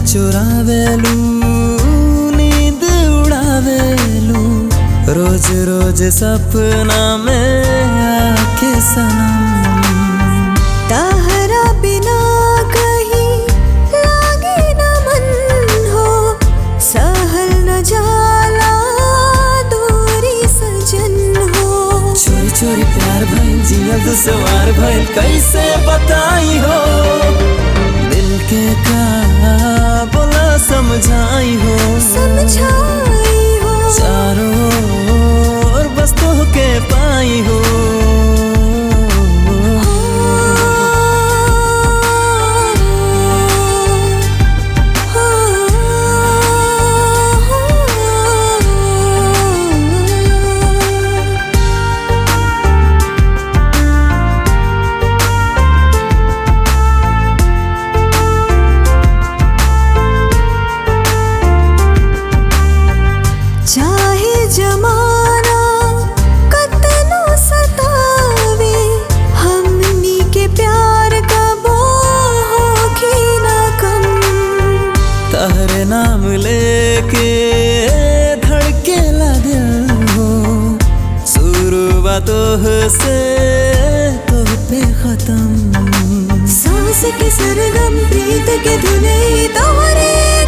चुरावेलू नींद उड़ावेलू रोज रोज सपना में आके सनम ताहरा बिना कहीं लागे न मन हो सहल न जाला दूरी सजन हो चोरी चोरी प्यार भइल जियल दुसवार भइल कैसे बताई हो दिल के का बोला समझाई हो समझाई हो चारों ओर बस तो के पाई हो चाहे जमाना कतनो सतावे हमनी के प्यार का होगी ना कम तहरे नाम लेके धड़के ला दिल हो शुरुआतों से तो पे खत्म सांस के सरगम प्रीत के धुने तोरे